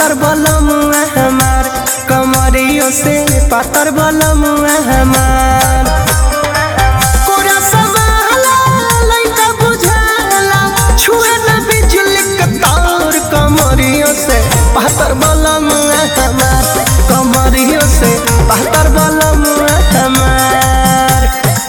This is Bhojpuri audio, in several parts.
पातर बलम हमार कमरियों से पातर बलम हमार कोरा समाला लइका बुझाला छुए न बिजली के तार कमरियों से पातर बलम हमार कमरियों से पातर बलम हमार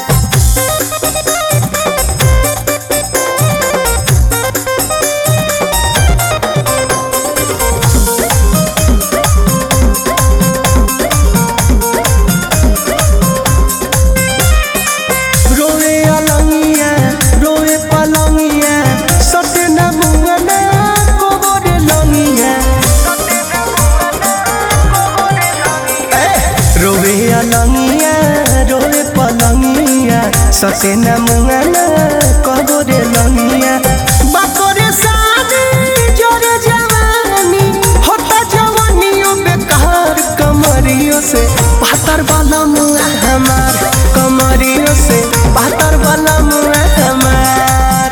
रोए अलंगिया रोए पलंगिया सटे न मुंगना कोबरे लंगिया ए, रोए अलंगिया रोए पलंगिया सटे न मुंगना कोबरे लंगिया बाकोरे शादी जोरे जवानी होता जवानियों बेकार कमरियों से पातर वाला मुआ हमार कमरियों से पातर वाला मुआ हमार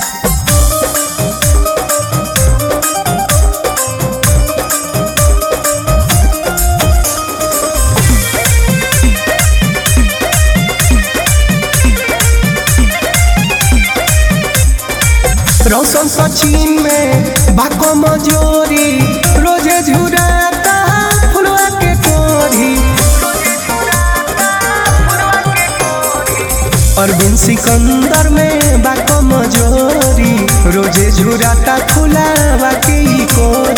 रौशन सचिन में बाको मजोरी रोजे झुराता फुलवा के कोरी अरविंद सिकंदर में बाको मजोरी रोजे झुराता फुलावा के कोरी